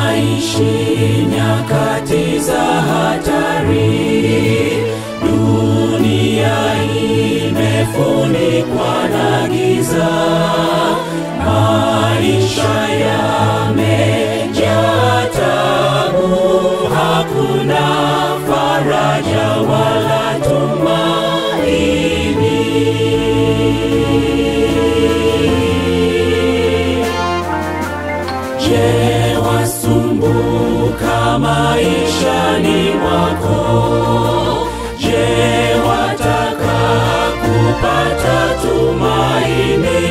Tunaishi nyakati za hatari, dunia imefunikwa na giza, maisha yamejaa tabu, hakuna faraja wala tumaini. Je, wasumbuka maishani mwako? Je, wataka kupata tumaini,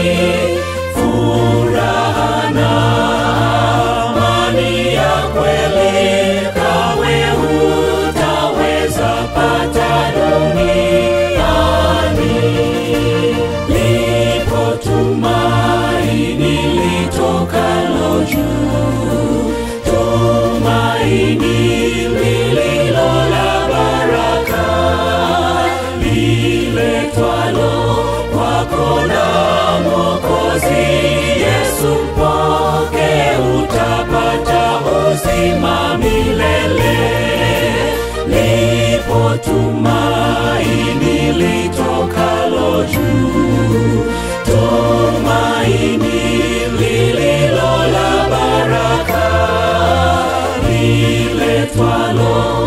furaha na amani ya kweli? Kawe hutaweza pata duniani. Lipo tumaini litokalo juu, tumaini lililo la baraka, liletwalo kwako na Mwokozi Yesu. Mpokee, utapata uzima milele. Lipo tumaini litokalo juu, tumaini lililo la baraka, liletwalo